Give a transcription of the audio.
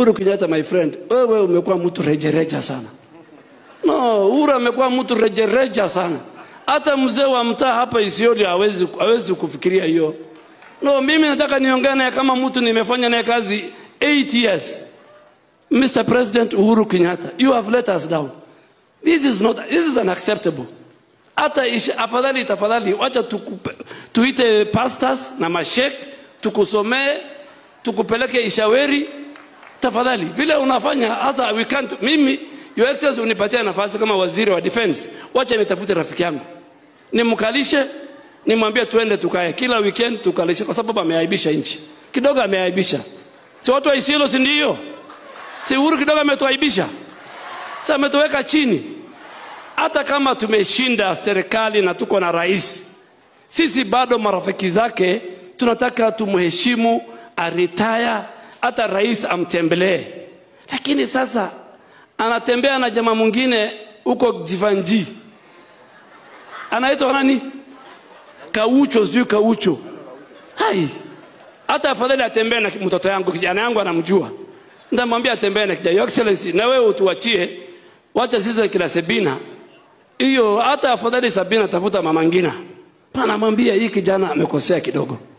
Uhuru Kenyatta, my friend, wewe umekuwa mtu rejereja sana. No, Uhuru amekuwa mtu rejereja sana. Hata mzee wa mtaa hapa Isiolo hawezi hawezi kufikiria hiyo. No, mimi nataka niongee naye kama mtu nimefanya naye kazi 8 years. Mr. President Uhuru Kenyatta, you have let us down. This is not this is unacceptable. Hata isha- afadhali tafadhali wacha tukupe, tuite pastors na mashek tukusomee tukupeleke Ishaweri tafadhali, vile unafanya hasa we can't. Mimi your excellency unipatia nafasi kama waziri wa defense, wacha nitafute rafiki yangu nimkalishe, nimwambie tuende tukae kila weekend tukalishe, kwa sababu ameaibisha nchi kidogo, ameaibisha. Si watu wa Isiolo, si ndio? Si Uhuru kidogo ametuaibisha, sasa ametuweka chini. Hata kama tumeshinda serikali na tuko na rais, sisi bado marafiki zake tunataka tumheshimu, aritaya, hata rais amtembelee. Lakini sasa anatembea na jamaa mwingine huko Jivanji, anaitwa nani? Kaucho, sijui Kaucho. Hai, hata afadhali atembee na mtoto yangu, kijana yangu anamjua, nitamwambia atembee na kijana. Your Excellency, na wewe utuachie, wacha sisi na kila Sabina hiyo, hata afadhali Sabina tafuta mama Ngina, pana mwambia hii kijana amekosea kidogo.